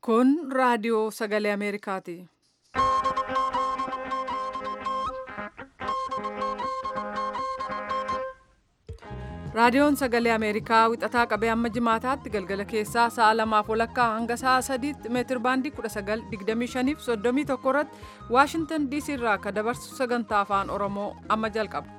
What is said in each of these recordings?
Kun raadiyoo sagalee Ameerikaati. Raadiyoon sagalee Ameerikaa wixataa qabee hamma jimaataatti galgala keessaa sa'a lamaaf walakkaa hanga sa'a sadiitti meetir baandii 1925 fi 31 irratti Waashintan DC irraa akka dabarsu sagantaa afaan Oromoo amma jalqaba.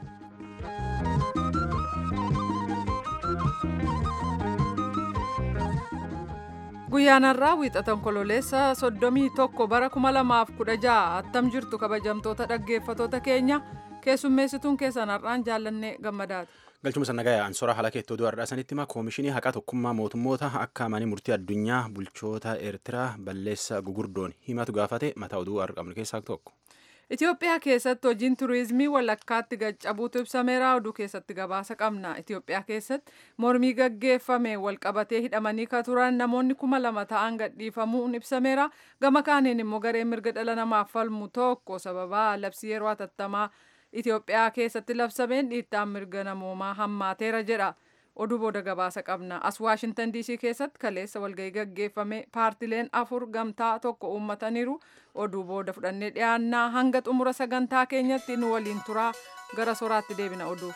Guyyaan har'aa wiixatan kololeessa 31 bara 2016 attam jirtu kabajamtoota dhaggeeffatoota keenya keessummeessituun keessan har'aan jaallannee gammadaati. galchuma sannagaa ansora haala keettoo du'a sanitti hima koomishinii haqaa tokkummaa mootummoota akka manii murtii addunyaa bulchoota eertiraa balleessa gugurdoon himatu gaafate mataa oduu argamnu keessaa tokko. Itoophiyaa keessatti hojiin turiizimii walakkaatti gaccabuutu ibsameera oduu keessatti gabaasa qabna. Itoophiyaa keessatti mormii gaggeeffame walqabatee hidhamanii ka turan namoonni kuma lama ta'an gadhiifamuun ibsameera. Gama kaaniin immoo gareen mirga dhala namaaf falmu tokko sababa labsii yeroo hatattamaa Itoophiyaa keessatti labsameen dhiittaan mirga namoomaa hammaateera jedha. Oduu booda gabaasa qabna. As Waashintan DC keessatti kaleessa walgahii gaggeeffame paartileen afur gamtaa tokko uummataniiru. Oduu booda fudhannee dhiyaannaa hanga xumura sagantaa keenyatti nu waliin turaa gara soraatti deebina oduuf.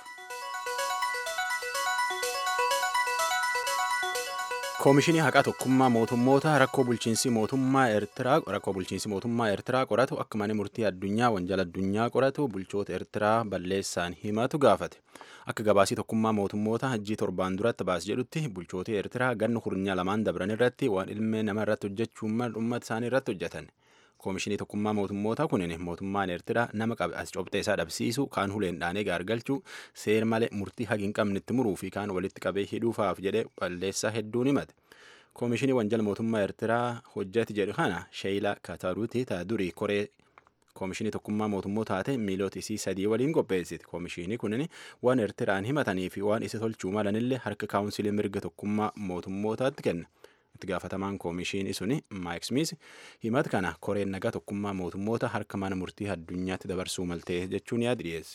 koomishinii haqaa tokkummaa mootummoota rakkoo bulchiinsi mootummaa eertiraa rakkoo bulchiinsi mootummaa eertiraa qoratu akka mana murtii addunyaa wanjala addunyaa qoratu bulchoota eertiraa balleessaan himatu gaafate akka gabaasii tokkummaa mootummoota hajjii torbaan duratti baas jedhutti bulchoota eertiraa ganna hurnyaa lamaan dabran irratti waan ilmee nama irratti hojjechuun uummata isaanii irratti hojjetan. koomishinii tokkummaa mootummoota kunin mootummaan eertiraa nama qabe as cobxee isaa dhabsiisu kaan huleen dhaanee gaargalchuu seer malee murtii hagi hin qabne itti muruu fi kaan walitti qabee hidhuufaaf jedhee balleessaa hedduun himate. koomishinii wanjala mootummaa eertiraa hojjeti jedhu kana sheeyilaa kataruuti taa durii koree koomishinii tokkummaa mootummoota taate miiloota isii sadii waliin qopheessiti koomishinii kunin waan eertiraan himatanii fi waan isa tolchuu malanillee harka kaawunsilii mirga tokkummaa mootummootaatti kenna. itti gaafatamaan koomishinii suni maayik smiis himata kana koreen nagaa tokkummaa mootummoota harka mana murtii addunyaatti dabarsuu maltee jechuun yaada dhiyeesse.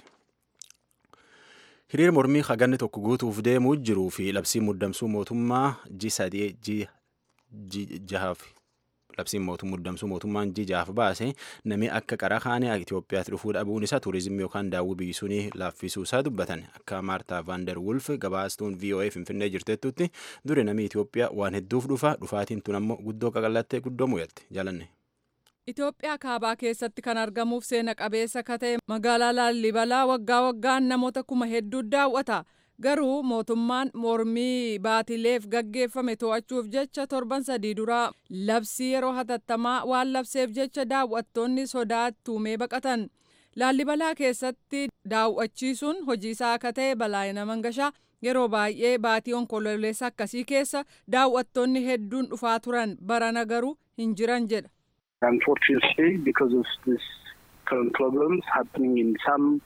hiriira mormii haganni tokko guutuuf deemuu jiruu fi labsii muddamsuu mootummaa ji sadii ji jahaaf labsiin muddamsuu mootummaan ji jahaaf baase namni akka qara kaanii Itoophiyaatti dhufuu dhabuun isaa tuurizimii yookaan daawwii biyyisuunii laaffisuu isaa dubbatan akka maartaa vaandar wulf gabaastuun VOA finfinnee jirtettutti duri namni Itoophiyaa waan hedduuf dhufa dhufaatiin tun ammoo guddoo qaqallattee guddoo mu'atte jaalanne. Itoophiyaa kaabaa keessatti kan argamuuf seena qabeessa ka ta'e magaalaa Laallibalaa waggaa waggaan namoota kuma hedduu daawwata. Garuu mootummaan mormii baatileef gaggeeffame to'achuuf jecha torban sadii duraa labsii yeroo hatattamaa waan labseef jecha daawwattoonni sodaattuumee baqatan. Laallibalaa keessatti daawwachiisuun hojii isaa akka ta'e balaayina mangashaa yeroo baay'ee baatii onkololeessa akkasii keessa daawwattoonni hedduun dhufaa turan barana garuu hin jiran jedha. Unfortunately, because of this current problems happening in some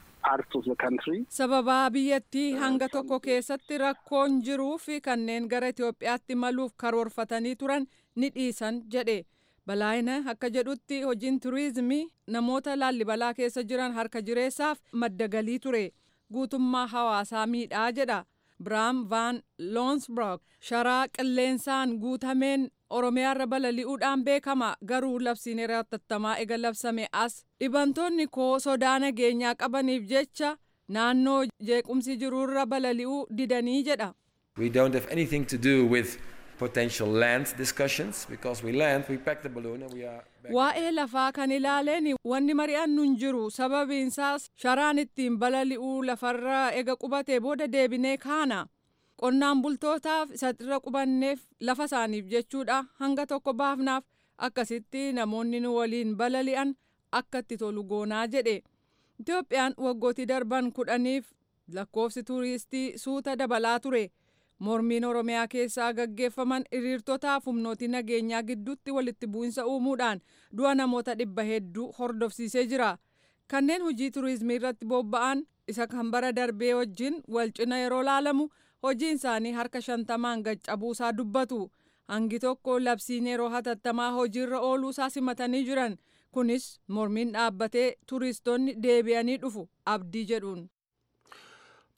sababaa biyyattii hanga tokko keessatti rakkoon jiruu fi kanneen gara Itoophiyaatti maluuf karoorfatanii turan ni dhiisan jedhe balaayina akka jedhutti hojiin turiizimii namoota laallibalaa keessa jiran harka jireessaaf madda galii ture guutummaa hawaasaa miidhaa jedha biraam vaan loonsbrook sharaa qilleensaan guutameen oromiyaarra balali'uudhaan beekama garuu labsiin yeroo hatattamaa ega labsame as dhibantoonni koo sodaa nageenyaa qabaniif jecha naannoo jeequmsi jiruurra balali'uu didanii jedha. We don't have anything to do with potential land discussions because we land, we pack the balloon and we are back. Waa'ee lafaa kan ilaaleen wanni mari'annu hin jiru sababiinsaas sharaan ittiin balali'uu lafarra ega qubatee booda deebinee kaana. qonnaan bultootaaf isa irra qubanneef lafa isaaniif jechuudha hanga tokko baafnaaf akkasitti namoonni nu waliin balali'an akka itti tolu goonaa jedhe Itoophiyaan waggootii darban kudhaniif lakkoofsi tuuristii suuta dabalaa ture mormiin oromiyaa keessaa gaggeeffaman hiriirtotaaf humnooti nageenyaa gidduutti walitti bu'insa uumuudhaan du'a namoota dhibba hedduu hordofsiisee jira kanneen hojii tuurizimii irratti bobba'an isa kan bara darbee wajjin wal cina yeroo laalamu hojiin isaanii harka shantamaan gaccabuusaa dubbatu hangi tokko labsiin yeroo hatattamaa hojiirra ooluusaa simatanii jiran kunis mormiin dhaabbatee turistoonni deebi'anii dhufu abdii jedhuun.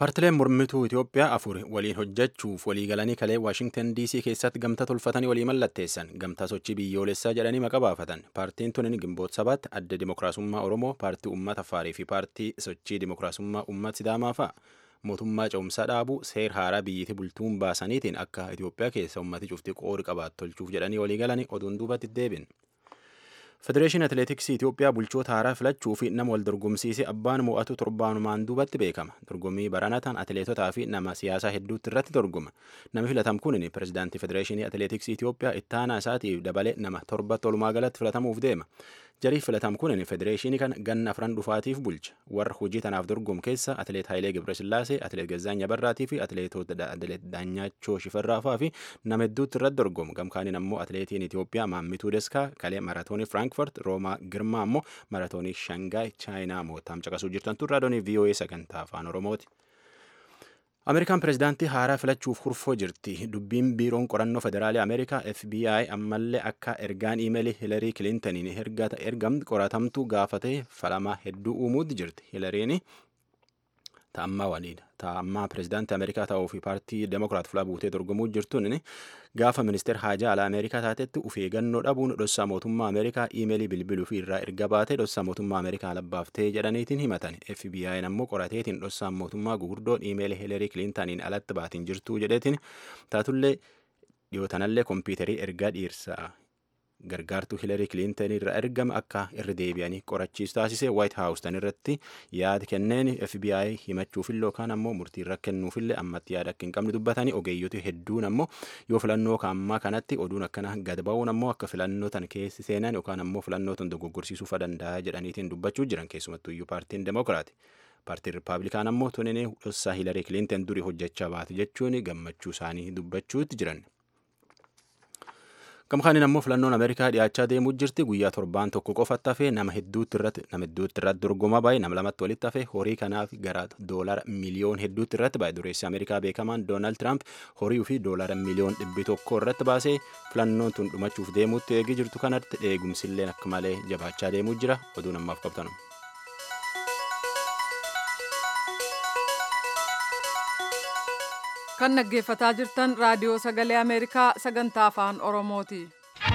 Paartileen mormituu Itoophiyaa afur waliin hojjechuuf walii galanii kalee Waashingtan DC keessatti gamtaa tolfatanii walii mallatteessan. Gamtaa sochii biyyoolessaa jedhanii maqaa baafatan. Paartiin tunin gimboota sabaatti adda Dimookiraasummaa Oromoo, paartii uummata Afaarii fi paartii sochii Dimookiraasummaa uummata Sidaamaa fa'a. Mootummaa ce'umsaa dhaabuu seer haaraa biyyatti bultuun baasaniitiin akka Itoophiyaa keessa uummati cufti qoodi qabaatu tolchuuf jedhanii walii galanii oduun duubatti deebin. Federeeshinii Atileetiksii Itoophiyaa bulchoota haaraa filachuu fi nama wal dorgomsiisee abbaan mo'atu torbaanumaan duubatti beekama. Dorgommii baranataan atileetotaa fi nama siyaasaa hedduutti irratti dorgoma. Namni filatam kun pirezidaantii Federeeshinii Atileetiksii Itoophiyaa ittaanaa isaatiif dabalee nama torba tolumaa galatti filatamuuf deema. Jariif filatam kun federeeshinii kana ganna afran dhufaatiif bulcha. Warra hojii tanaaf dorgomu keessa atileet Hayilee Gebresillaasee, atileet Gazzaanya Barraatii fi atileetota atileet Daanyachoo Shifarraafaa fi nama hedduutti irratti dorgomu. Gamkaaniin ammoo atileetiin Itoophiyaa Maammituu Deskaa kalee maratoonii Firankfurt Roomaa Girmaa ammoo maratoonii Shangaay Chaayinaa mootaam caqasuu jirtan turraa doonii VOA sagantaa afaan Oromooti. Ameerikaan pirezidaantii haaraa filachuuf hurfoo jirti. Dubbiin biiroon qorannoo federaalii Ameerikaa FBI ammallee akka ergaan iimeelii Hilarii Kilintaniin ergamtu qoratamtu gaafatee falamaa hedduu uumuutti jirti. Hilariin ta'ammaa waliin ta'ammaa pirezidaantii Ameerikaa ta'uu fi paartii Demokiraat filaa buutee dorgomuu jirtuun gaafa ministeer haajaa alaa Ameerikaa taatetti uf eeggannoo dhabuun dhossaa mootummaa Ameerikaa iimeelii bilbiluu fi irraa erga baatee dhossaa mootummaa Ameerikaa labbaaftee jedhaniitiin himatan. FBI'n ammoo qorateetiin dhossaan mootummaa gugurdoon iimeelii Hilarii Kilintaniin alatti baatiin jirtuu jedheetiin taatullee dhiyootanallee kompiitarii ergaa dhiirsaa gargaartuu hilarii kilintan irra ergame akka irra deebi'anii qorachiisu taasise waayit haawus tan irratti yaada kenneen FBI himachuufillee yookaan ammoo murtii irra kennuufillee ammatti yaada akka hin qabne dubbatanii ogeeyyoti hedduun ammoo yoo filannoo kaammaa kanatti oduun akkana gad ba'uun ammoo akka filannoo tan keessi seenan yookaan ammoo filannoo tan dogoggorsiisuufa danda'a jedhaniitiin dubbachuu jiran keessumattuu iyyuu paartiin demokiraati. paartiin rippaabilikaan ammoo tunin dhossaa hilarii kilintan durii hojjechaa baate jechuun gammachuu isaanii dubbachuutti jiran. Gamkaaniin ammoo filannoon Ameerikaa dhiyaachaa deemuu jirti guyyaa torbaan tokko qofatti hafee nama hedduutti irratti nama hedduutti irratti dorgomaa baay'ee nama lamatti walitti hafee horii kanaaf gara doolara miliyoon hedduutti irratti baay'ee dureessi Ameerikaa beekamaan Doonaald Tiraamp horii fi doolara miliyoon dhibbi tokko irratti baasee filannoon tun dhumachuuf deemuutti eegii jirtu kanatti eegumsilleen akka malee jabaachaa deemuu jira oduun ammaaf qabtanu. kan dhaggeeffataa jirtan raadiyoo sagalee ameerikaa sagantaa afaan oromooti.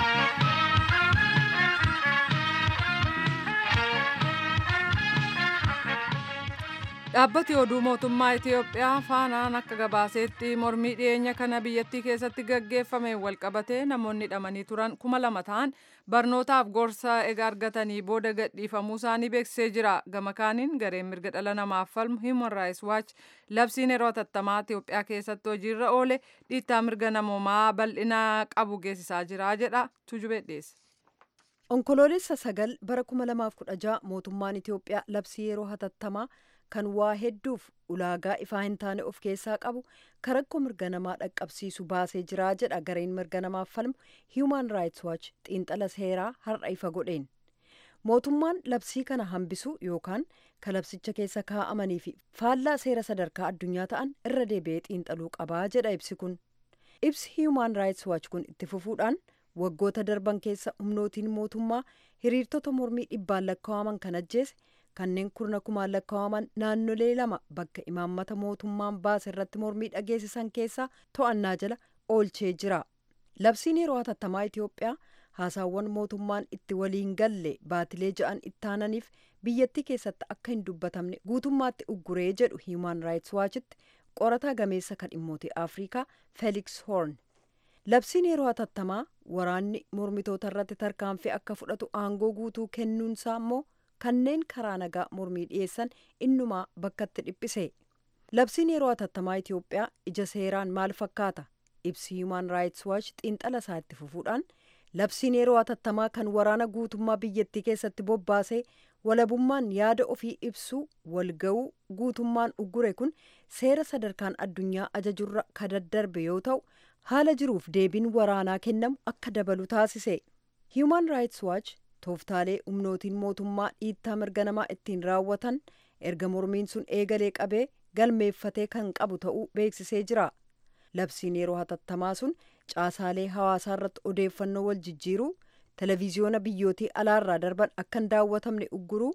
dhaabbati oduu mootummaa itiyoophiyaa faanaan akka gabaaseetti mormii dhiyeenya kana biyyattii keessatti gaggeeffame walqabatee namoonni hidhamanii turan kuma lama ta'an barnootaaf gorsa ega argatanii booda gadhiifamuu isaanii beeksisee jira gama kaaniin gareen mirga dhala namaaf falmu human rights watch labsiin yeroo hatattamaa itiyoophiyaa keessatti hojiirra oole dhiittaa mirga namoomaa bal'ina qabu geessisaa jira jedha tujubee dhiyeesse. onkoloolessa sagal bara 2016 mootummaan itiyoophiyaa labsii yeroo hatattamaa kan waa hedduuf ulaagaa ifaa hin taane of keessaa qabu karakkoo mirga namaa dhaqqabsiisu baasee jira jedha gareen mirga namaaf falmu human rights watch xiinxala seeraa har'a ifa godheen mootummaan labsii kana hambisu yookaan ka labsicha keessa kaa'amanii fi faallaa seera sadarkaa addunyaa ta'an irra deebi'ee xiinxaluu qabaa jedha ibsi kun ibsi human rights watch kun itti fufuudhaan waggoota darban keessa humnootiin mootummaa hiriirtota mormii dhibbaan lakkaa'aman kan ajjeese kanneen kurna kumaan lakkaa'aman naannolee lama bakka imaammata mootummaan baase irratti mormii dhageessisan keessaa to'annaa jala oolchee jira labsiin yeroo hatattamaa itiyoophiyaa haasaawwan mootummaan itti waliin galle baatilee ja'an ittaananiif biyyattii keessatti akka hin dubbatamne guutummaatti ugguree jedhu human rights waachitti qorataa gameessa kan dhimmoota afrikaa felix horn labsiin yeroo hatattamaa waraanni mormitoota irratti tarkaanfii akka fudhatu aangoo guutuu kennuunsaa immoo kanneen karaa nagaa mormii dhiyeessan innumaa bakkatti dhiphise labsiin yeroo hatattamaa itiyoophiyaa ija seeraan maal fakkaata ibsi human rights watch xiinxala isaa itti fufuudhaan labsiin yeroo hatattamaa kan waraana guutummaa biyyattii keessatti bobbaasee walabummaan yaada ofii ibsuu walga'uu guutummaan uggure kun seera sadarkaan addunyaa ajajurra ka daddarbe yoo ta'u haala jiruuf deebiin waraanaa kennamu akka dabalu taasise human rights watch tooftaalee humnootiin mootummaa dhiittaa mirga namaa ittiin raawwatan erga mormiin sun eegalee qabee galmeeffatee kan qabu ta'uu beeksisee jira labsiin yeroo hatattamaa sun caasaalee hawaasaa irratti odeeffannoo wal jijjiiruu televiziyoona biyyootii alaarraa darban akka hin daawwatamne ugguruu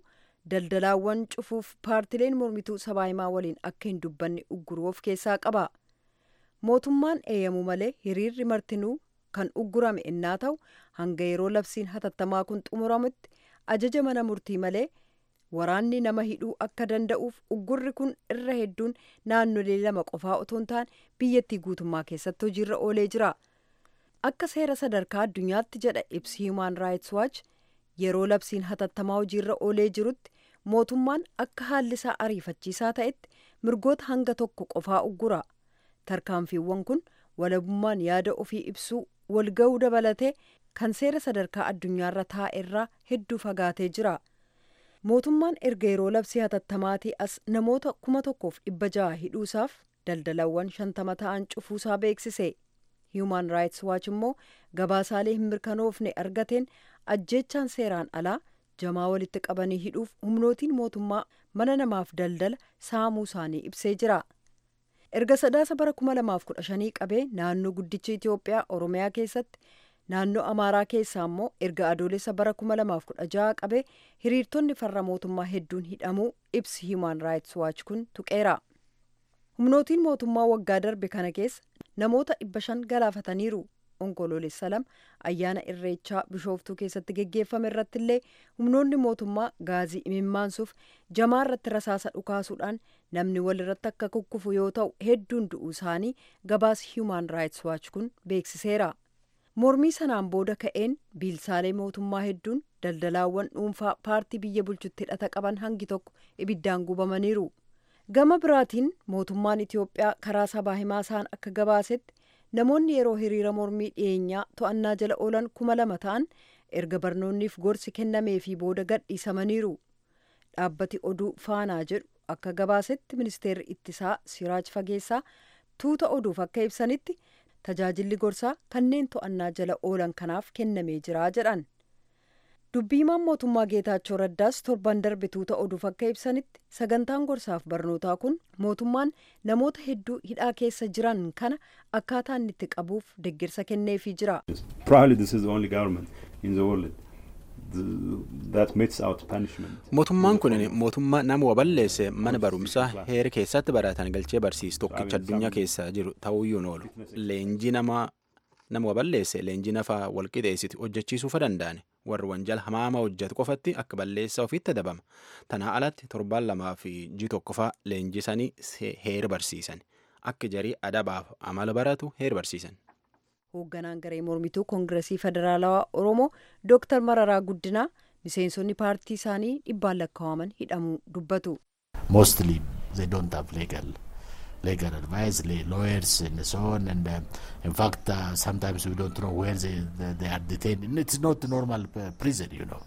daldalaawwan cufuuf paartileen mormituu sabaa himaa waliin akka hin dubbanne ugguruu of keessaa qaba. Mootummaan eeyyamu malee hiriirri martinuu kan uggurame innaa ta'u hanga yeroo labsiin hatattamaa kun xumuramutti ajaja mana murtii malee waraanni nama hidhuu akka danda'uuf uggurri kun irra hedduun naannolee lama qofaa otoo hin taane biyyattii guutummaa keessatti hojiirra oolee jira. Akka seera sadarkaa addunyaatti jedha ibsi Human Rights Watch yeroo labsiin hatattamaa hojiirra oolee jirutti mootummaan akka haalli isaa ariifachiisaa ta'etti mirgoota hanga tokko qofaa uggura. Tarkaanfiiwwan kun walabummaan yaada ofii ibsuu walga'uu dabalatee kan seera sadarkaa addunyaarra taa'erraa hedduu fagaatee jira. Mootummaan erga yeroo labsii hatattamaati as namoota kuma tokkoof dhibba jaha hidhuusaaf daldalawwan shantama ta'an cufuusaa beeksise. Human Rights Watch immoo gabaasaalee hin mirkanoofne argateen ajjeechaan seeraan alaa jamaa walitti qabanii hidhuuf humnootiin mootummaa mana namaaf daldala saamuu isaanii ibsee jira. Erga sadaasa bara 2015 qabee naannoo guddicha Itoophiyaa Oromiyaa keessatti naannoo Amaaraa keessaa immoo erga adoolessa bara 2016 qabee hiriirtonni farra mootummaa hedduun hidhamuu ibsi Human Rights Watch kun tuqeera. Humnootiin mootummaa waggaa darbe kana keessa namoota dhibba shan galaafataniiru. Onkoloolessa lama ayyaana irreechaa bishooftuu keessatti geggeeffame irratti illee humnoonni mootummaa gaazii imimmaansuuf jamaa irratti rasaasa dhukaasuudhaan namni wal irratti akka kukkufu yoo ta'u hedduun du'uu isaanii gabaas Human Rights Watch kun beeksiseera. Mormii sanaan booda ka'een biilsaalee mootummaa hedduun daldalaawwan dhuunfaa paartii biyya bulchutti hidhata qaban hangi tokko ibiddaan gubamaniiru. Gama biraatiin mootummaan Itoophiyaa karaa sabaa himaa isaan akka gabaasetti namoonni yeroo hiriira mormii dhiyeenyaa to'annaa jala oolan kuma lama ta'an erga barnoonniif gorsi kennameefii booda gadhiisamaniiru. Dhaabbati oduu faanaa jedhu akka gabaasetti ministeerri ittisaa Siraaj Fageessaa tuuta oduuf akka ibsanitti tajaajilli gorsaa kanneen to'annaa jala oolan kanaaf kennamee jira jedhan. Dubbiimaan mootummaa Geetaachoo Raddaas torban darbe tuuta oduuf akka ibsanitti sagantaan gorsaaf barnootaa kun mootummaan namoota hedduu hidhaa keessa jiran kana akkaataa inni itti qabuuf deeggarsa kenneefii jira. Probably this is the only government in the world that metes out punishment. Mootummaan kun mootummaa nama waballeesse mana barumsaa heera keessatti baratan galchee barsiisu tokkicha addunyaa keessa jiru ta'uyyuu oolu. Leenjii nama nama waballeesse leenjii nafaa walqixeessiti hojjechiisuufa danda'an warri wanjala hamaama hojjetu qofatti akka balleessaa ofiitti adabama. Tanaa alatti torbaan lamaa fi ji tokkofaa leenjisanii heera barsiisan. Akka jarii adabaaf amala baratu heera barsiisan. hoogganaan garee mormituu koongiresii federaalawaa oromoo dooktar mararaa guddinaa miseensonni paartii isaanii dhibbaan lakkaa'aman hidhamuu dubbatu. mostly they don't have legal legal advice le lawyers and so on and uh, in fact uh, sometimes we don't know where they, they, they are detained and it's not normal prison you know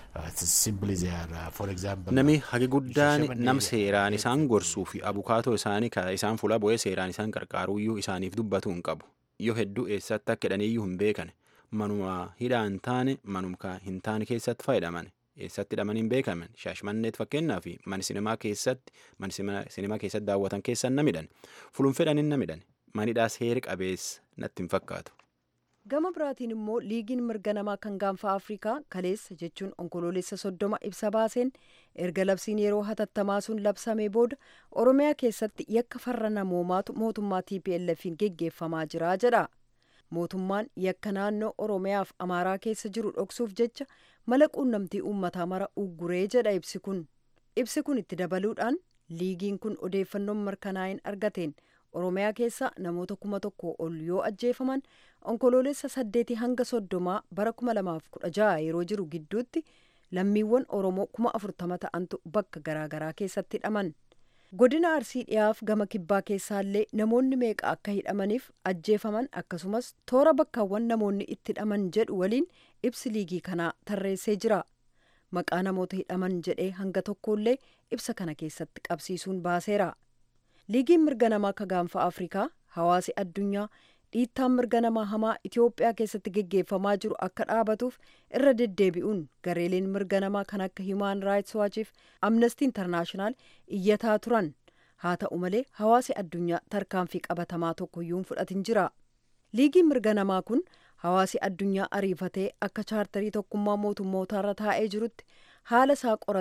Nami hagi guddaan nam seeraan isaan gorsuu fi abukaatoo isaanii ka isaan fuula bu'ee seeraan isaan qarqaaruyyuu isaaniif dubbatu hin qabu. Yoo hedduu eessatti akka hidhaniyyuu hin beekan. Manuma hidhaa hin taane manuma hin taane keessatti fayyadaman. Eessatti hidhaman hin beekaman. Shaashmanneet fakkeenyaa fi mani sinimaa keessatti mani sinimaa keessatti daawwatan keessan namidhan. Fulun fedhan hin namidhan. Manidhaas heeri qabeessa natti hin fakkaatu. gama biraatiin immoo liigiin mirga namaa kan gaanfa afrikaa kaleessa jechuun onkoloolessa soddoma ibsa baaseen erga labsiin yeroo hatattamaa sun labsamee booda oromiyaa keessatti yakka farra namoomaatu mootummaa tplf'n geggeeffamaa jira jedha mootummaan yakka naannoo oromiyaaf amaaraa keessa jiru dhoksuuf jecha mala quunnamtii uummataa mara ugguree jedha ibsi kun ibsi kun itti dabaluudhaan liigiin kun odeeffannoon mirkanaa'in argateen oromiyaa keessa namoota kuma tokko ol yoo ajjeefaman onkoloolessa saddeetii hanga soddomaa bara kuma lamaaf kudha jaha yeroo jiru gidduutti lammiiwwan oromoo kuma afurtama ta'antu bakka garaagaraa keessatti hidhaman godina arsii dhiyaaf gama kibbaa keessaallee namoonni meeqa akka hidhamaniif ajjeefaman akkasumas toora bakkaawwan namoonni itti hidhaman jedhu waliin ibsi liigii kanaa tarreessee jira maqaa namoota hidhaman jedhee hanga tokkollee ibsa kana keessatti qabsiisuun baaseera. liigiin mirga namaa ka gaanfa afrikaa hawaasi addunyaa dhiittaan mirga namaa hamaa itiyoophiyaa keessatti geggeeffamaa jiru akka dhaabatuuf irra deddeebi'uun gareeleen mirga namaa kan akka himaan raayits waachiif amnestii intarnaashinaal iyyataa turan haa ta'u malee hawaasi addunyaa tarkaanfii qabatamaa tokkoyyuu hin fudhatin jira liigiin mirga namaa kun hawaasi addunyaa ariifatee akka chaartarii tokkummaa mootummootaarra taa'ee jirutti haala isaa qoratee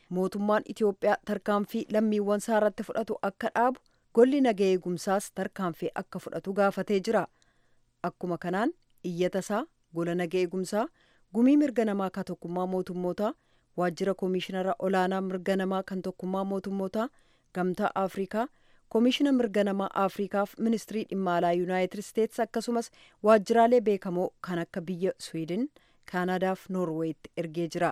mootummaan Itiyoophiyaa tarkaanfii lammiiwwan isaa irratti fudhatu akka dhaabu golli nagaa eegumsaas tarkaanfii akka fudhatu gaafatee jira. Akkuma kanaan iyyata isaa gola nagaa eegumsaa gumii mirga namaa kan tokkummaa mootummootaa waajjira koomishinara olaanaa mirga namaa kan tokkummaa mootummootaa gamtaa afrikaa koomishina mirga namaa afrikaaf ministirii dhimma alaa yuunaayitid isteetsi akkasumas waajjiraalee beekamoo kan akka biyya swiidin kaanaadaaf noorweetti ergee jira.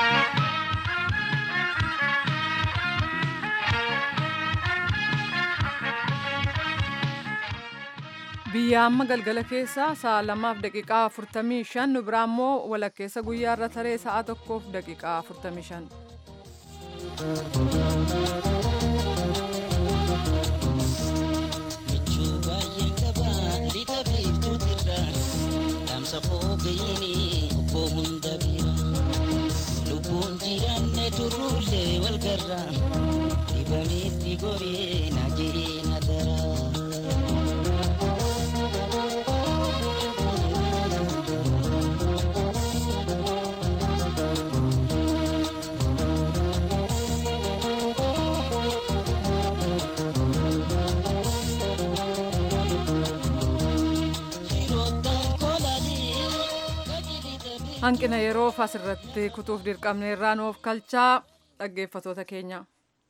biyya amma galgala keessaa sa'a lamaaf daqiiqaa afurtamii shan nu biraa immoo walakkeessa guyyaa irra taree sa'a tokkoof daqiiqaa afurtamii shan. lubbuun jiraanne turruullee wal garra dibameetti goree na jiree na daraa. hanqina yeroof asirratti kutuuf dirqamne irraa nuuf kalchaa dhaggeeffatoota keenya.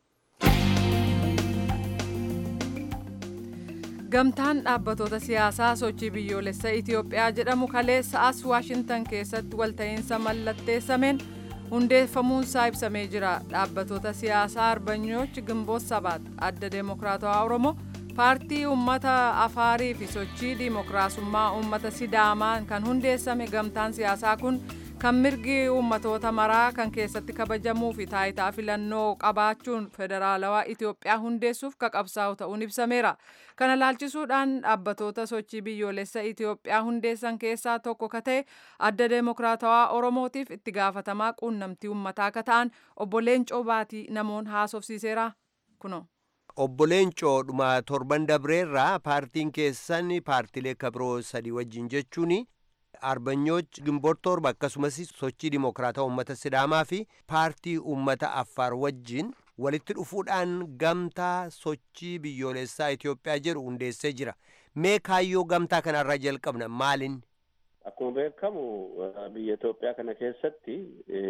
gamtaan dhaabbatoota siyaasaa sochii biyyoolessa itiyoophiyaa jedhamu kaleessa as waashintan keessatti walta'iinsa mallatteessameen hundeeffamuunsaa ibsamee jira dhaabbatoota siyaasaa arbanyooch gimboot sabaat adda deemokiraatawaa oromoo paartii uummata afaarii fi sochii diimokiraasummaa uummata sidaamaan kan hundeessame gamtaan siyaasaa kun kan mirgi uummatoota maraa kan keessatti kabajamuu fi taayitaa filannoo qabaachuun federaalawaa Itoophiyaa hundeessuuf kaqabsaa'u ta'uun ibsameera. Kana laalchisuudhaan dhaabbatoota sochii biyyoolessa Itoophiyaa hundeessan keessaa tokko ka ta'e adda deemokiraatawaa Oromootiif itti gaafatamaa quunnamtii uummataa akka ta'an obbo Leencoo Baatii namoon haasofsiiseera kuno. obbo Leencoo dhuma torban dabreerraa paartiin keessan paartilee kabiroo sadii wajjin jechuun arbanyooch gimboot torba akkasumas sochii dimokiraataa uummata sidaamaa fi paartii uummata affaar wajjin walitti dhufuudhaan gamtaa sochii biyyoolessaa Itoophiyaa jedhu hundeessee jira. Mee kaayyoo gamtaa kanarraa jalqabna maalin? Akkuma beekamu biyya Itoophiyaa kana keessatti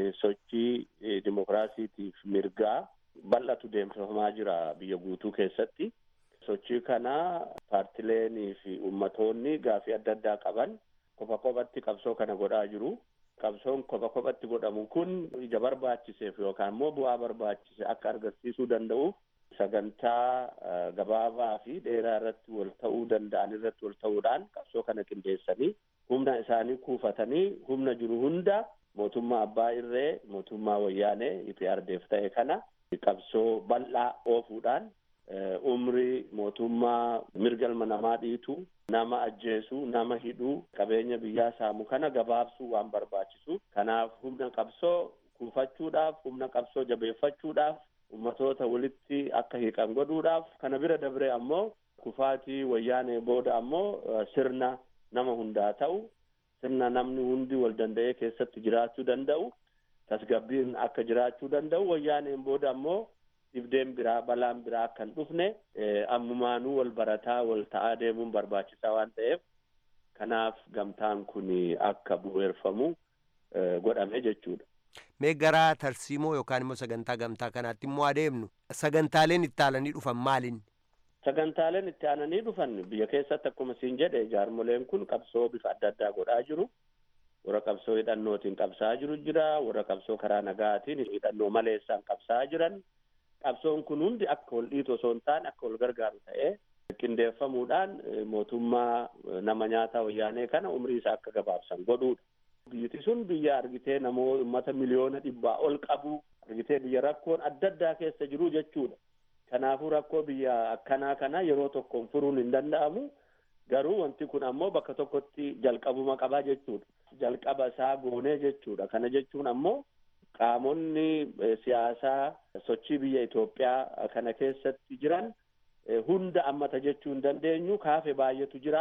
sochii dimokiraasiitiif mirgaa bal'atu deemsifamaa jira biyya guutuu keessatti. Sochii kana paartileenii fi ummatoonni gaafii adda addaa qaban kopha kophatti qabsoo kana godhaa jiru. Qabsoon kopha kophatti godhamu kun ija barbaachiseef yookaan immoo bu'aa barbaachise akka argisiisuu danda'uuf sagantaa gabaabaa fi dheeraa irratti wal ta'uu danda'an irratti wal ta'uudhaan qabsoo kana qindeessanii humna isaanii kuufatanii humna jiru hunda mootummaa abbaa irree mootummaa wayyaanee IPRDF ta'e kana qabsoo bal'aa oofuudhaan umrii mootummaa mirga ilma namaa dhiitu nama ajjeesuu nama hidhuu qabeenya biyyaa saamu kana gabaabsuu waan barbaachisu kanaaf humna qabsoo kuufachuudhaaf humna qabsoo jabeeffachuudhaaf ummatoota walitti akka hiiqan godhuudhaaf kana bira dabre ammoo kufaatii wayyaanee booda ammoo sirna nama hundaa ta'u sirna namni hundi wal danda'ee keessatti jiraachuu danda'u tasgabbiin akka jiraachuu danda'u wayyaaneen booda ammoo dhibdeen biraa balaan biraa akka hin dhufne ammumaanuu wal barataa wal ta'aa deemuun barbaachisaa waan ta'eef kanaaf gamtaan kun akka bu'eerfamu godhame jechuudha. Mee gara tarsiimoo yookaan immoo sagantaa gamtaa kanaatti immoo adeemnu sagantaaleen itti aananii dhufan maalin? Sagantaaleen itti aananii dhufan biyya keessatti akkuma siin jedhe jaarmoleen kun qabsoo bifa adda addaa godhaa jiru. warra qabsoo hidhannootiin qabsaa jiru jira warra qabsoo karaa nagaatiin hidhannoo maleessaan qabsaa jiran qabsoon kun hundi akka wal dhiitu osoo hin taane akka wal gargaaru ta'ee qindeeffamuudhaan mootummaa nama nyaataa wayyaanee kana umrii isaa akka gabaabsan godhuudha. Biyyiti sun biyya argitee namoota uummata miliyoona dhibbaa ol qabu argitee biyya rakkoon adda addaa keessa jiru jechuudha. Kanaafuu rakkoo biyya akkanaa kana yeroo tokkoon furuun hin danda'amu. Garuu wanti kun ammoo bakka tokkotti jalqabuma qabaa jechuudha. Jalqaba isaa goonee jechuudha. Kana jechuun ammoo qaamonni siyaasaa sochii biyya Itoophiyaa kana keessatti jiran hunda ammata jechuu hin dandeenyu kaafe baay'eetu jira.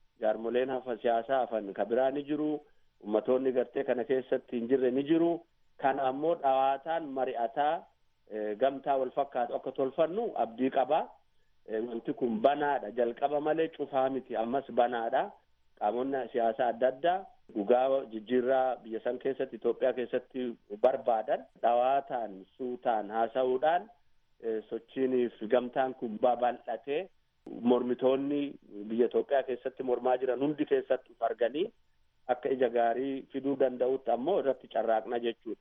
Jaarmoleen hafa siyaasaa hafan ka biraa ni jiru. Ummatoonni gartee kana keessatti hin jirre ni jiru. kana ammoo dhawaataan mari'ataa gamtaa wal fakkaatu akka tolfannu abdii qabaa. Wanti kun banaadha jalqaba malee cufaa miti ammas banaadha. Qaamonni siyaasaa adda addaa dhugaa jijjiirraa biyya san keessatti Itoophiyaa keessatti barbaadan dhawaataan suutaan haasa'uudhaan sochiiniif gamtaan kun babal'atee mormitoonni biyya Itoophiyaa keessatti mormaa jiran hundi keessatti arganii akka ija gaarii fiduu danda'utti ammoo irratti carraaqna jechuudha.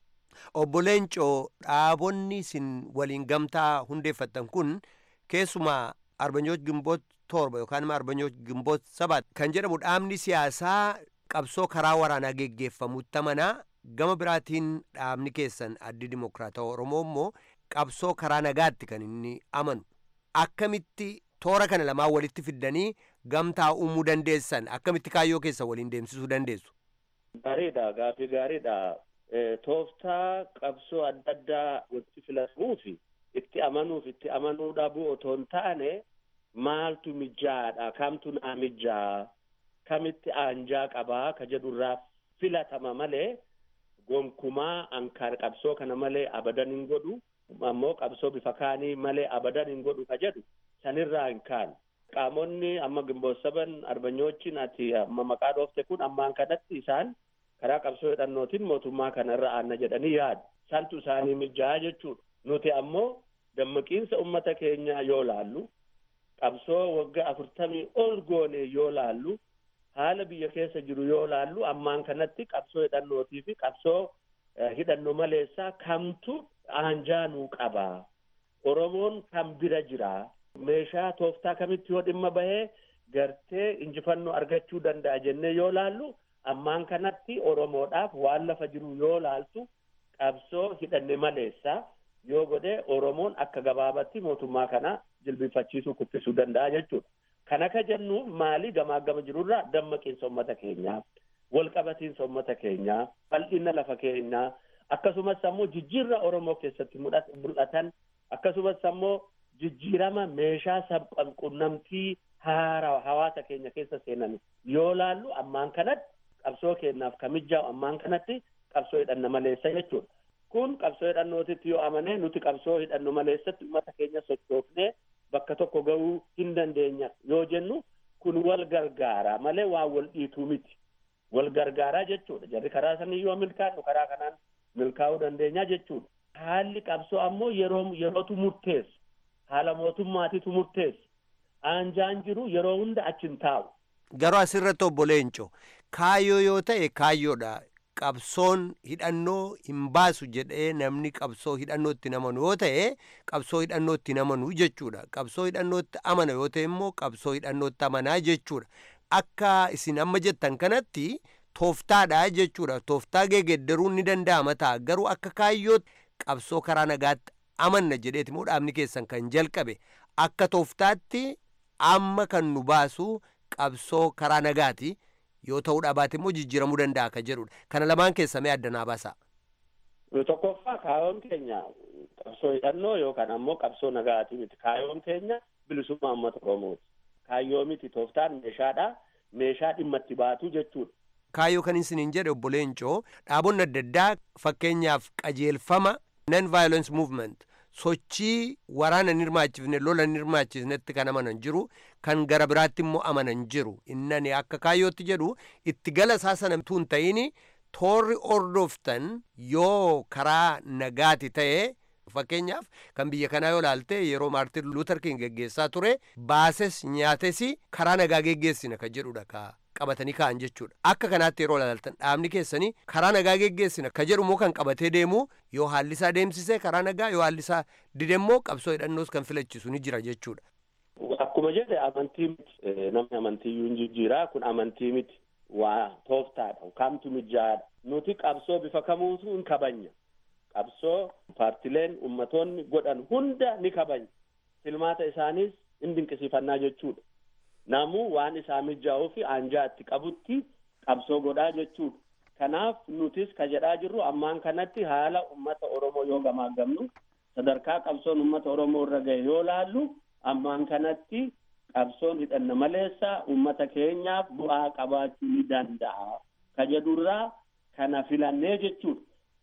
Obbo Leencoo dhaabonni isin waliin gamtaa hundeeffattan kun keessumaa arbanyoot gimboot torba yookaan immoo arbanyoot gimboot sabat kan jedhamu dhaabni siyaasaa qabsoo karaa waraanaa geggeeffamutti amanaa gama biraatiin dhaabni keessan addi dimokiraatawaa oromoo immoo qabsoo karaa nagaatti kan inni amanu akkamitti toora kana lamaan walitti fiddanii gamtaa uumuu dandeessan akkamitti kaayyoo keessan waliin deemsisuu dandeessu. Gaariidha gaaffii gaariidha. Tooftaa qabsoo adda addaa walitti filatamuufi itti amanuuf itti amanuu dhabuu otoo hin taane maaltu mijaadha kamtu naa mijaa kamitti aanjaa qabaa ka jedhurraa filatama malee gonkumaa ankaan qabsoo kana malee abadan hin godhu ammoo qabsoo bifa kaanii malee abadan hin godhu ka jedhu sanirraa hin kaanu. Qaamonni amma gimboot saban arbanyoochiin ati amma maqaa dhoofte kun ammaan kanatti isaan karaa qabsoo hidhannootiin mootummaa kana irra aanna jedhanii yaadu. Santu isaanii mijaa jechuudha. Nuti ammoo dammaqiinsa ummata keenyaa yoo laallu qabsoo waggaa afurtamii ol goone yoo laallu haala biyya keessa jiru yoo laallu ammaan kanatti qabsoo hidhannootii fi qabsoo hidhannoo maleessaa kamtu aanjaa nuu qabaa. Oromoon kam bira jira. Meeshaa tooftaa kamitti yoo dhimma bahee gartee injifannoo argachuu danda'a jennee yoo laallu ammaan kanatti Oromoodhaaf waan lafa jiru yoo laaltu qabsoo hidhanne maleessaa yoo godhe Oromoon akka gabaabatti mootummaa kana jilbifachiisuu kuffisuu danda'a jechuudha. Kan akka jennuuf maali gamaa gama jirurraa dammaqiinsa uummata keenyaa, walqabatiinsa uummata keenyaa, bal'ina lafa keenyaa, akkasumas ammoo jijjiirra Oromoo keessatti mul'atan, akkasumas ammoo jijjiirama meeshaa sabqunnamtii haaraa hawaasa keenya keessa seenan yoo laallu ammaan kanatti qabsoo keenyaaf kamijaa'u ammaan kanatti qabsoo hidhanna maleessa jechuudha. Kun qabsoo hidhannootitti yoo amane nuti qabsoo hidhannu maleessatti uummata keenya sochoofnee bakka tokko gahuu hin dandeenya yoo jennu kun wal gargaara malee waan wal dhiituu miti. Wal gargaaraa jechuudha. Jarri karaa sanii yoo milkaa'u karaa kanaan milkaa'uu dandeenya jechuudha. Haalli qabsoo ammoo yeroo yerootu murteessu. Haala mootummaatitu murteessu. Aanjaan jiru yeroo hunda achi hin taa'u. Garuu asirratti obbo Leenco kaayyoo yoo ta'e kaayyoodha. Qabsoon hidhannoo hin baasu jedhee namni qabsoo hidhannootti namanu yoo ta'e qabsoo hidhannootti namanu jechuudha. Qabsoo hidhannootti amana yoo ta'e immoo qabsoo hidhannootti amanaa jechuudha. Akka isin amma jettan kanatti tooftaadha jechuudha. Tooftaa geeddaruun ni danda'ama ta'a. Garuu akka kaayyootti qabsoo karaa nagaatti amanna jedheeti immoo dhaabni keessan kan jalqabe akka tooftaatti amma kan nu baasu qabsoo karaa nagaati. yoo ta'uu dhabaate immoo jijjiiramuu danda'a kan jedhudha. Kana lamaan keessa mee adda naa baasa. Tokkoffaa kaayoon keenya qabsoo hidhannoo yookaan ammoo qabsoo nagaati miti. Kaayoon keenya bilisummaa uummata Oromooti. Kaayyoo miti tooftaan meeshaadha. Meeshaa dhimma itti baatu jechuudha. Kaayyoo kan isiniin jedhe obbo Leencoo dhaabonni adda addaa fakkeenyaaf qajeelfama non violence movement sochii waraana hin hirmaachifne lola hin hirmaachifnetti kan amanan jiru kan gara biraatti immoo amanan jiru innani akka kaayyootti jedhu itti gala isaa sana utuu hin ta'in toorri ordoftan yoo karaa nagaati ta'e fakkeenyaaf kan biyya kanaa yoo laalte yeroo maartin luuter king geggeessaa ture baases nyaates karaa nagaa geggeessina kan jedhudha ka qabatanii ka'an jechuudha akka kanaatti yeroo laaltan dhaabni keessanii karaa nagaa geggeessina ka jedhu immoo kan qabatee deemu yoo haallisaa deemsisee karaa nagaa yoo haallisaa didemmoo qabsoo hidhannoos kan filachisu ni jira jechuudha. Akkuma jedhe amantii miti namni amantiiyyuu hin jijjiiraa kun amantii miti waa tooftaadha kamtu mijaadha nuti qabsoo bifa kamuutu hin kabanya qabsoo paartileen ummatoonni godhan hunda ni kabanya filmaata isaaniis hin dinqisiifannaa jechuudha. namuu waan isaa mijaa'uu fi aanjaa itti qabutti qabsoo godhaa jechuudha. Kanaaf nutis ka jedhaa jirru ammaan kanatti haala ummata Oromoo yoo gamaagamnu sadarkaa qabsoon ummata Oromoo irra gahe yoo laallu ammaan kanatti qabsoon hidhanna maleessa ummata keenyaaf bu'aa qabaachuu ni danda'a. Ka jedhurraa kana filannee jechuudha.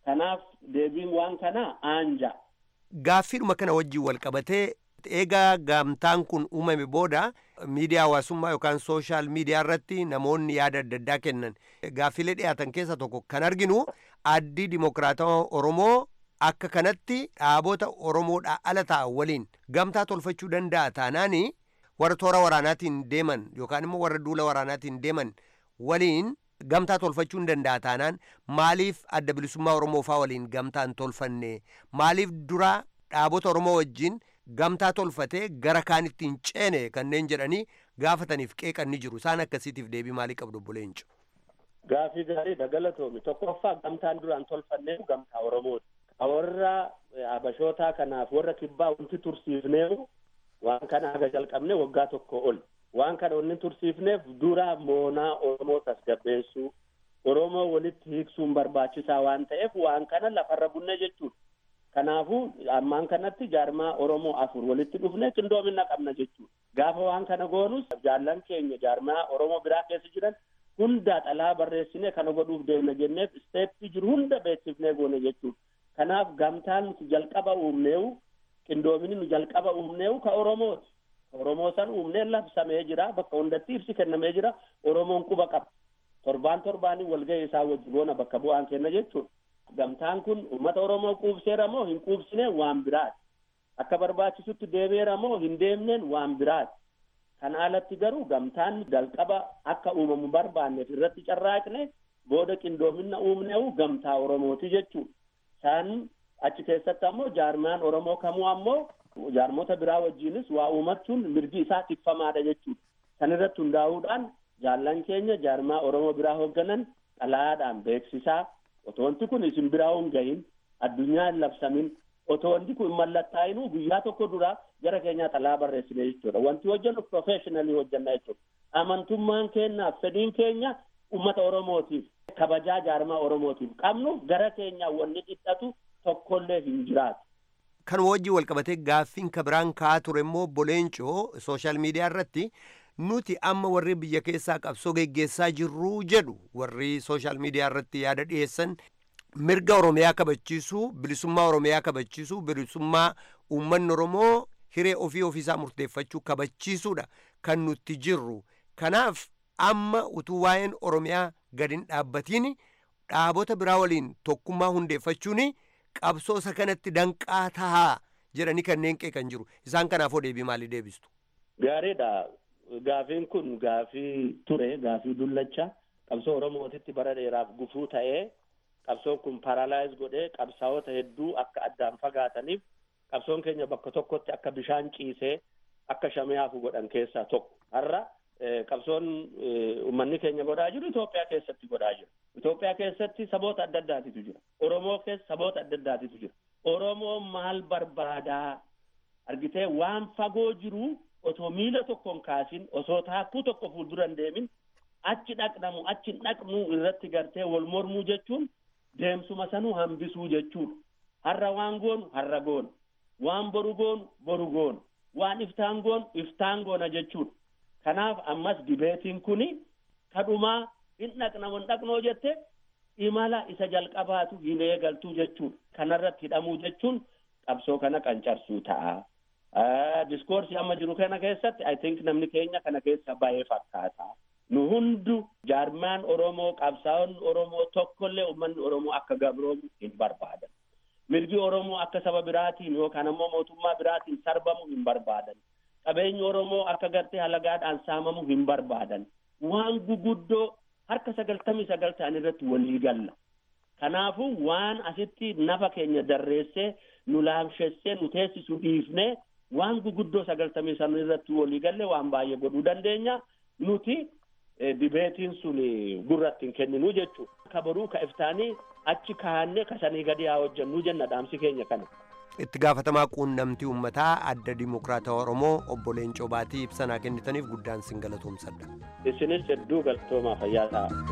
Kanaaf deebiin waan kanaa aanja. Gaaffiidhuma kana wajjin wal qabatee eegaa gamtaan kun uumame booda miidiyaa hawaasummaa yookaan sooshaal miidiyaa irratti namoonni yaada adda addaa kennan gaaffilee dhiyaatan keessa tokko kan arginu addii dimokiraatawaa Oromoo akka kanatti dhaabota Oromoodhaa ala ta'an waliin gamtaa tolfachuu danda'a taanaani warra toora waraanaatiin deeman yookaan immoo warra duula waraanaatiin deeman waliin gamtaa tolfachuu hin danda'a taanaan maaliif adda bilisummaa Oromoo faa waliin gamtaa hin tolfanne maaliif dura dhaabota Oromoo wajjin gamtaa tolfatee gara kaanitti hin ceene kanneen jedhanii gaafataniif qeeqan ni jiru isaan akkasiitiif deebii maalii qabdu obbo Leenco. Gaafii gaarii dagalatoome tokkoffaa gamtaan duraan tolfannee gamtaa Oromooti. Warra abashootaa kanaaf warra kibbaa wanti tursiifneefu waan kana haga jalqabne waggaa tokko ol. Waan kana wanni tursiifneef dura moonaa Oromoo tasgabbeessuu Oromoo walitti hiiksuun barbaachisaa waan ta'eef waan kana lafarra bunne jechuudha. Kanaafuu ammaan kanatti jaarmaa Oromoo afur walitti dhufne qindoomina qabna jechuudha. Gaafa waan kana goonus jaallan keenya jaarmaa Oromoo biraa keessa jiran hunda xalaa barreessine kana godhuuf deemna jenneef isteeppii jiru hunda beeksifnee goone jechuudha. Kanaaf gamtaan nuti jalqaba uumneewu qindoomini nu jalqaba uumneewu ka Oromooti. Oromoo san uumnee labsamee jira bakka hundatti ibsi kennamee jira Oromoon quba qaba. Torbaan torbaanii walgahii isaa wajji goona bakka bu'aan kenna jechuudha. Gamtaan kun uummata Oromoo quubseera moo hin quubsine waan biraati. Akka barbaachisutti deemeera moo hin deemneen waan biraati. Kana alatti garuu gamtaan jalqaba akka uumamu barbaanneef irratti carraaqne booda qindoomina uumneewu gamtaa Oromooti jechuudha. Isaan achi keessatti ammoo jaarmaan Oromoo kamuu ammoo jaarmota biraa wajjinis waa uumachuun mirgi isaa tikfamaadha jechuudha. Kan irratti hundaa'uudhaan jaallan keenya jaarmaa Oromoo biraa hoogganan xalayaadhaan beeksisaa otoo wanti kun isin biraa hin gahin addunyaa hin labsamin otoo wanti kun mallattaa'inuu guyyaa tokko dura gara keenyaa xalayaa barreessine jechuudha. Wanti hojjennu professionally hojjenna jechuudha. Amantummaan keenyaaf fedhiin keenya uummata Oromootiif kabajaa jaarmaa Oromootiif qabnu gara keenyaa wanni dhidhatu tokkollee hin jiraatu. Kan wajjin wal qabatee gaaffiin kabiraan ka'aa ture immoo boleencoo sooshaal miidiyaa irratti nuti amma warri biyya keessaa qabsoo geggeessaa jirru jedhu warri sooshaal miidiyaa irratti yaada dhiyeessan mirga oromiyaa kabachiisuu bilisummaa oromiyaa kabachiisuu bilisummaa uummanni oromoo hiree ofii ofiisaa murteeffachuu kabachiisuudha kan nuti jirru kanaaf amma utuu waa'een oromiyaa gadi hin dhaabbatiin dhaabota biraa waliin tokkummaa hundeeffachuun qabsoo isa kanatti danqaa tahaa jedhanii kanneen qeeqan jiru isaan kanaafoo deebii maalii deebistu. Gaariidha. Gaafiin kun gaafii ture gaafii dullacha qabsoo oromootitti bara dheeraaf gufuu ta'ee qabsoon kun paralaayiz godhee qabsaa'ota hedduu akka addaan fagaataniif qabsoon keenya bakka tokkotti akka bishaan ciisee akka shamee hafu godhan keessaa tokko har'a qabsoon uummanni keenya godhaa jiru Itoophiyaa keessatti godhaa jira. Itoophiyaa keessatti saboota adda addaatitu jira. Oromoo keessa saboota adda addaatitu jira. Oromoo maal barbaadaa argitee waan fagoo jiru otoo miila tokkoon kaasin osoo taakkuu tokko fuuldura hin deemin achi dhaqnamu achi hin dhaqnu irratti gartee wal mormuu jechuun deemsuma sanuu hambisuu jechuudha. Har'a waan goonu har'a goona. Waan boru goonu boru goona. Waan iftaan goonu iftaan goona jechuudha. Kanaaf ammas dibeetiin kuni kadhumaa hin dhaqnamu hin dhaqnoo jette imala isa jalqabaatu hin eegaltuu jechuudha. Kanarratti hidhamuu jechuun qabsoo kana qancarsuu ta'a. Diskoorsii amma jiru kana keessatti I think namni keenya kana keessa baay'ee fakkaata. Nu hundu jaarmaan Oromoo qabsaa'onni Oromoo tokkollee uummanni Oromoo akka gabroomu hin barbaadan. Mirgi Oromoo akka saba biraatiin yookaan ammoo mootummaa biraatiin sarbamu hin barbaadan. Qabeenyi Oromoo akka gartee halagaadhaan saamamu hin barbaadan. Waan guguddoo harka sagaltamii sagal ta'an irratti walii galla. Kanaafuu waan asitti nafa keenya darreessee nu laamshessee nu teessisu dhiifnee waan guguddoo sagaltamii san irratti walii galle waan baay'ee godhuu dandeenya nuti dibeetiin sun gurratti hin kenninu jechuudha. Ka boruu ka iftaanii achi kaa'annee kasanii gadi haa hojjennu jenna dhaamsi keenya kana. Itti gaafatamaa quunnamtii uummataa adda dimokiraatawaa Oromoo obbo Leencoo Baatii ibsanaa kennitaniif guddaan sin galatoomsadha. Isinis hedduu galatoomaa fayyaa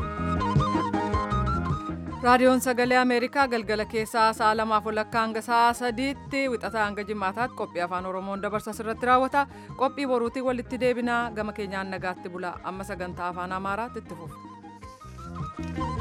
ta'a. raadiyoon sagalee ameerikaa galgala keessaa sa'a lamaaf walakkaa hanga sa'a sadiitti wixataa hanga jimaataatti qophii afaan oromoon dabarsa irratti raawwata qophii boruutii walitti deebinaa gama keenyaan nagaatti bula amma sagantaa afaan amaaraatti itti fufu.